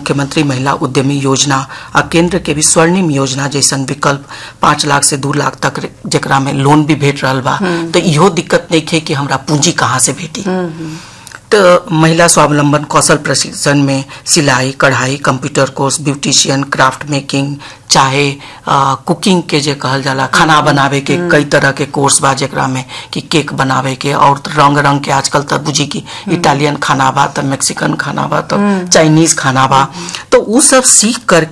मुख्यमंत्री महिला उद्यमी योजना आ केंद्र के भी स्वर्णिम योजना जैसन विकल्प पाँच लाख से दू लाख तक जेकरा में लोन भी भेट रहल बा तो इहो दिक्कत नहीं है कि हमरा पूंजी कहाँ से भेटी तो महिला स्वावलंबन कौशल प्रशिक्षण में सिलाई कढ़ाई computer course beautician craft making चाहे आ, कुकिंग के जे कहल जाला खाना बनावे के कई तरह के कोर्स बा जेकरा में कि केक बनावे के और रंग रंग के आजकल तो बुझी की इटालियन खाना बा तो मैक्सिकन खाना बा तो चाइनीज खाना बा तो उ सब सीख कर